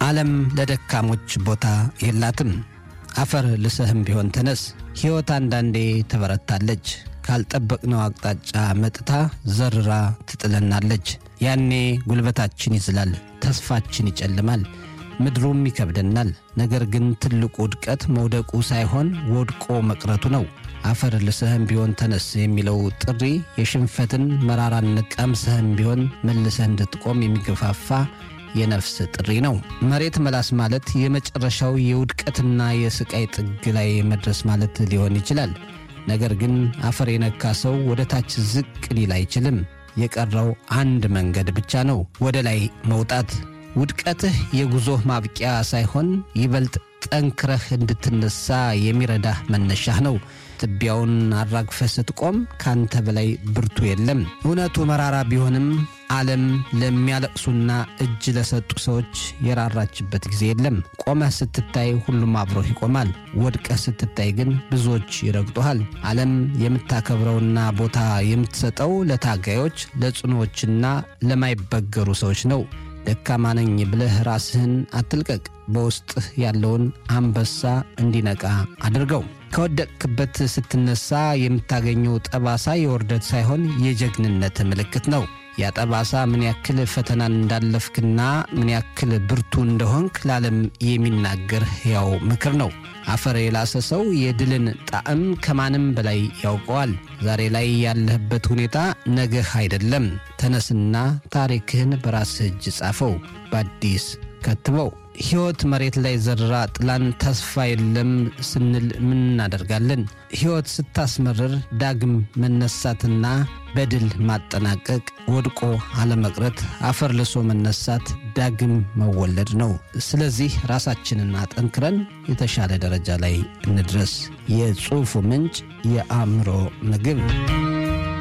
ዓለም ለደካሞች ቦታ የላትም። አፈር ልሰህም ቢሆን ተነስ። ሕይወት አንዳንዴ ትበረታለች። ካልጠበቅነው አቅጣጫ መጥታ ዘርራ ትጥለናለች። ያኔ ጉልበታችን ይዝላል፣ ተስፋችን ይጨልማል፣ ምድሩም ይከብደናል። ነገር ግን ትልቁ ውድቀት መውደቁ ሳይሆን ወድቆ መቅረቱ ነው። አፈር ልሰህም ቢሆን ተነስ የሚለው ጥሪ የሽንፈትን መራራነት ቀምሰህም ቢሆን መልሰህ እንድትቆም የሚገፋፋ የነፍስ ጥሪ ነው። መሬት መላስ ማለት የመጨረሻው የውድቀትና የስቃይ ጥግ ላይ መድረስ ማለት ሊሆን ይችላል። ነገር ግን አፈር የነካ ሰው ወደ ታች ዝቅ ሊል አይችልም። የቀረው አንድ መንገድ ብቻ ነው፣ ወደ ላይ መውጣት። ውድቀትህ የጉዞህ ማብቂያ ሳይሆን ይበልጥ ጠንክረህ እንድትነሳ የሚረዳህ መነሻህ ነው። ትቢያውን አራግፈህ ስትቆም ካንተ በላይ ብርቱ የለም። እውነቱ መራራ ቢሆንም ዓለም ለሚያለቅሱና እጅ ለሰጡ ሰዎች የራራችበት ጊዜ የለም። ቆመህ ስትታይ ሁሉም አብሮህ ይቆማል። ወድቀህ ስትታይ ግን ብዙዎች ይረግጡሃል። ዓለም የምታከብረውና ቦታ የምትሰጠው ለታጋዮች፣ ለጽኖዎችና ለማይበገሩ ሰዎች ነው። ደካማ ነኝ ብለህ ራስህን አትልቀቅ። በውስጥህ ያለውን አንበሳ እንዲነቃ አድርገው። ከወደቅክበት ስትነሳ የምታገኘው ጠባሳ የውርደት ሳይሆን የጀግንነት ምልክት ነው። ያ ጠባሳ ምን ያክል ፈተናን እንዳለፍክና ምን ያክል ብርቱ እንደሆንክ ለዓለም የሚናገር ሕያው ምክር ነው። አፈር የላሰ ሰው የድልን ጣዕም ከማንም በላይ ያውቀዋል። ዛሬ ላይ ያለህበት ሁኔታ ነገህ አይደለም። ተነስና ታሪክህን በራስህ እጅ ጻፈው፣ በአዲስ ከትበው። ሕይወት መሬት ላይ ዘራ ጥላን ተስፋ የለም ስንል ምን እናደርጋለን? ሕይወት ስታስመርር ዳግም መነሳትና በድል ማጠናቀቅ፣ ወድቆ አለመቅረት፣ አፈር ልሶ መነሳት ዳግም መወለድ ነው። ስለዚህ ራሳችንን አጠንክረን የተሻለ ደረጃ ላይ እንድረስ። የጽሑፉ ምንጭ የአእምሮ ምግብ